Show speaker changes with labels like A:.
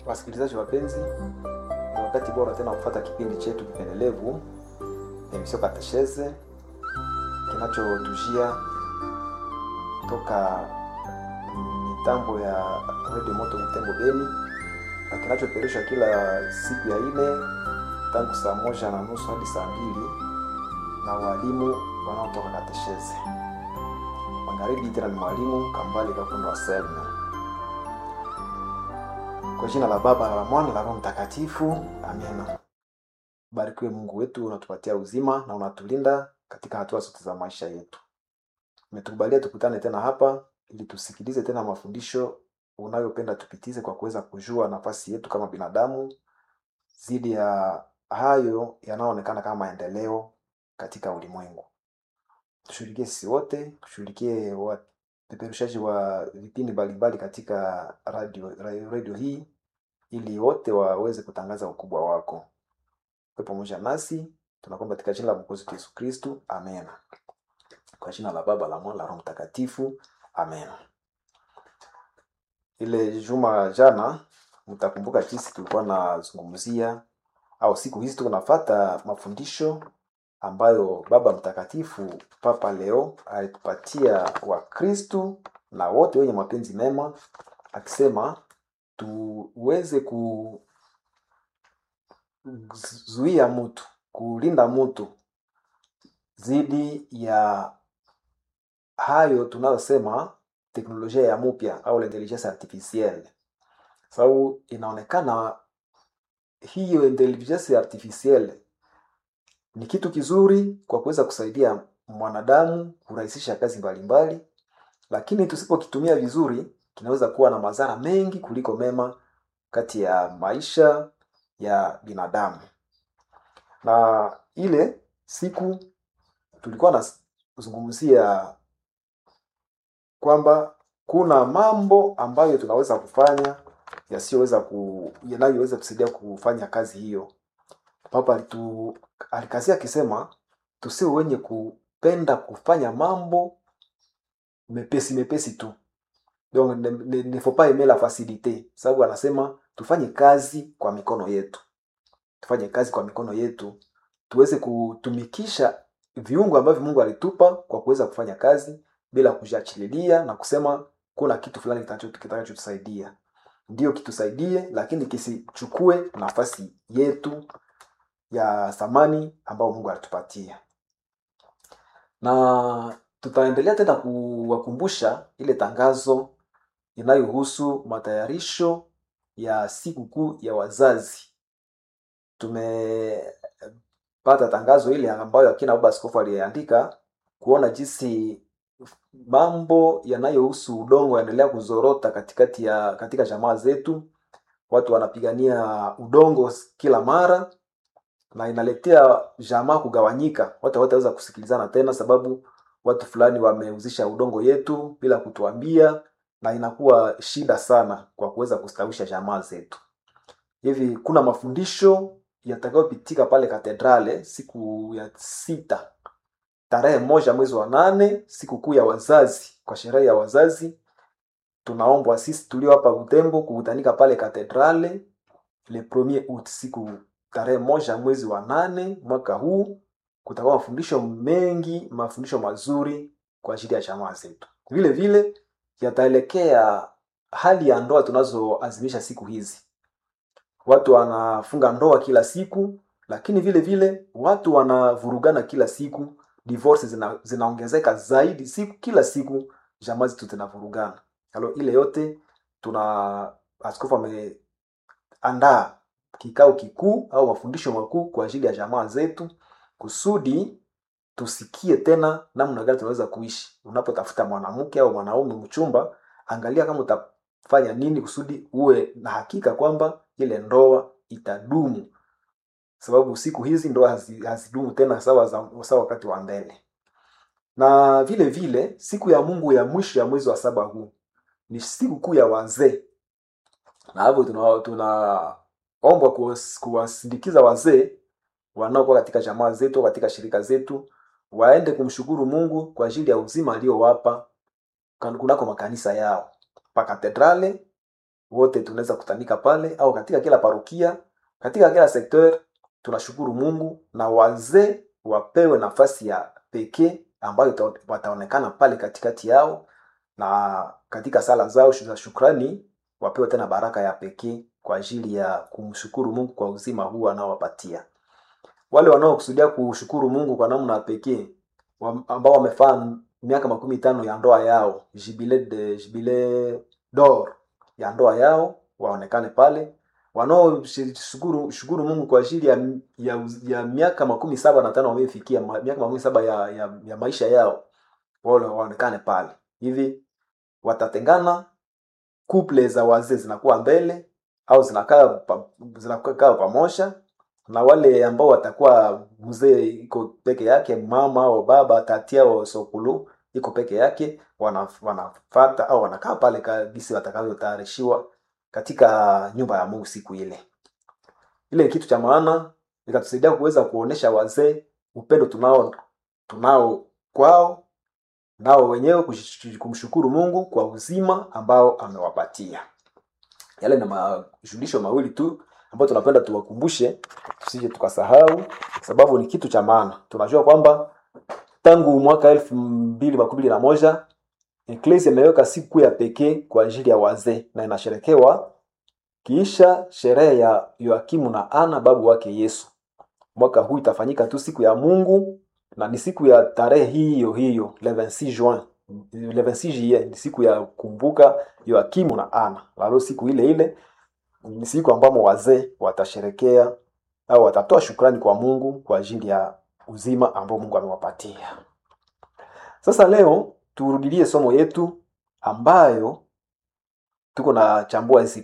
A: Wasikilizaji wapenzi, ni wakati bora tena kufuata kipindi chetu kipendelevu emisio Katesheze kinachotujia toka mitambo ya Radio Moto Mtembo Beni na kinachoperushwa kila siku ya ine tangu saa moja na nusu hadi saa mbili na walimu wanaotoka Katesheze. Magharibi tena ni mwalimu Kambale Kakundo Selme. Kwa jina la Baba na la Mwana na la Roho Mtakatifu, amina. Barikiwe Mungu wetu, unatupatia uzima na unatulinda katika hatua zote za maisha yetu. Umetukubalia tukutane tena hapa ili tusikilize tena mafundisho unayopenda tupitize kwa kuweza kujua nafasi yetu kama binadamu zidi ya hayo yanayoonekana kama maendeleo katika ulimwengu. Tushughulikie sisi wote, tushughulikie wapeperushaji wa vipindi mbalimbali katika radio, radio, radio hii ili wote waweze kutangaza ukubwa wako. Uwe pamoja nasi, tunakomba katika jina la Mwokozi wetu Yesu Kristu, amen. Kwa jina la Baba, la Mwana, la Roho Mtakatifu, amen. Ile juma jana, mtakumbuka jinsi tulikuwa nazungumzia au siku hizi tuko nafata mafundisho ambayo Baba Mtakatifu Papa Leo alitupatia Wakristu na wote wenye mapenzi mema, akisema tuweze kuzuia mtu, kulinda mtu dhidi ya hayo tunayosema teknolojia ya mupya au intelligence artificielle, sababu inaonekana hiyo intelligence artificielle ni kitu kizuri kwa kuweza kusaidia mwanadamu kurahisisha kazi mbalimbali mbali, lakini tusipokitumia vizuri kinaweza kuwa na madhara mengi kuliko mema kati ya maisha ya binadamu. Na ile siku tulikuwa nazungumzia kwamba kuna mambo ambayo tunaweza kufanya yasiyoweza ku yanayoweza kusaidia kufanya kazi hiyo. Papa alitu alikazia akisema tusiwe wenye kupenda kufanya mambo mepesi mepesi tu donc ne, ne, ne faut pas aimer la facilite, sababu anasema tufanye kazi kwa mikono yetu, tufanye kazi kwa mikono yetu, tuweze kutumikisha viungo ambavyo Mungu alitupa kwa kuweza kufanya kazi bila kujiachililia na kusema kuna kitu fulani kitakachotusaidia. Ndio kitusaidie, lakini kisichukue nafasi yetu ya thamani ambayo Mungu alitupatia. Na tutaendelea tena kuwakumbusha ile tangazo inayohusu matayarisho ya sikukuu ya wazazi. Tumepata tangazo ile ambayo akina baba askofu aliandika kuona jinsi mambo yanayohusu udongo yanaendelea kuzorota katikati ya katika jamaa zetu. Watu wanapigania udongo kila mara na inaletea jamaa kugawanyika. Watu hawataweza kusikilizana tena, sababu watu fulani wameuzisha udongo yetu bila kutuambia, na inakuwa shida sana kwa kuweza kustawisha jamaa zetu. Hivi kuna mafundisho yatakayopitika pale katedrale siku ya sita tarehe moja mwezi wa nane, sikukuu ya wazazi. Kwa sherehe ya wazazi, tunaombwa sisi tulio hapa Butembo kukutanika pale katedrale le premier août, siku tarehe moja mwezi wa nane mwaka huu. Kutakuwa mafundisho mengi, mafundisho mazuri kwa ajili ya jamaa zetu. Vile vile yataelekea hali ya ndoa tunazoazimisha siku hizi. Watu wanafunga ndoa kila siku, lakini vile vile watu wanavurugana kila siku divorce zina, zinaongezeka zaidi siku kila siku, jamaa zetu zinavurugana. Halo, ile yote tuna askofu ameandaa kikao kikuu au mafundisho makuu kwa ajili ya jamaa zetu, kusudi tusikie tena namna gani tunaweza kuishi. Unapotafuta mwanamke au mwanaume mchumba, angalia kama utafanya nini kusudi uwe na hakika kwamba ile ndoa itadumu sababu siku hizi ndoa hazidumu tena sawa sawa wakati wa mbele. Na vile vile siku ya Mungu ya mwisho ya mwezi wa saba huu ni siku kuu ya wazee, na hapo tunaombwa tuna kuwasindikiza wazee wanaokuwa katika jamaa zetu, katika shirika zetu, waende kumshukuru Mungu kwa ajili ya uzima aliyowapa kunako makanisa yao pa katedrale wote tunaweza kutanika pale au katika kila parokia katika kila sekteur tunashukuru mungu na wazee wapewe nafasi ya pekee ambayo ita- wataonekana pale katikati yao na katika sala zao za shukrani wapewe tena baraka ya pekee kwa ajili ya kumshukuru mungu kwa uzima huu anaowapatia wale wanaokusudia kushukuru mungu kwa namna ya pekee wa- ambao wamefaa miaka makumi tano ya ndoa yao jibile de jibile dor ya ndoa yao waonekane pale wanaoshukuru shukuru mungu kwa ajili ya, ya, ya miaka makumi saba na tano wamefikia ma- miaka makumi saba ya, ya, ya maisha yao wale waonekane pale hivi watatengana kuple za wazee zinakuwa mbele au zinakaa pa, zinakaa pamoja na wale ambao watakuwa mzee iko peke yake mama au baba tati au sokulu iko peke yake wana, wanafata au wanakaa pale kabisi watakavyotayarishiwa katika nyumba ya mungu siku ile ile ni kitu cha maana ikatusaidia kuweza kuonesha wazee upendo tunao tunao kwao nao wenyewe kush- kumshukuru mungu kwa uzima ambao amewapatia yale na majulisho mawili tu ambayo tunapenda tuwakumbushe tusije tukasahau sababu ni kitu cha maana tunajua kwamba tangu mwaka elfu mbili makumi mbili na moja eklesi imeweka siku ya pekee kwa ajili ya wazee na inasherekewa kiisha sherehe ya yoakimu na ana babu wake yesu mwaka huu itafanyika tu siku ya mungu na ni siku ya tarehe hiyo hiyo le 26 juin le 26 juillet ni siku ya kumbuka yoakimu na ana lalo siku ile ile ni siku ambamo wazee watasherekea au watatoa shukrani kwa mungu kwa ajili ya uzima ambao mungu amewapatia sasa leo turudilie somo yetu ambayo tuko na chambua hizi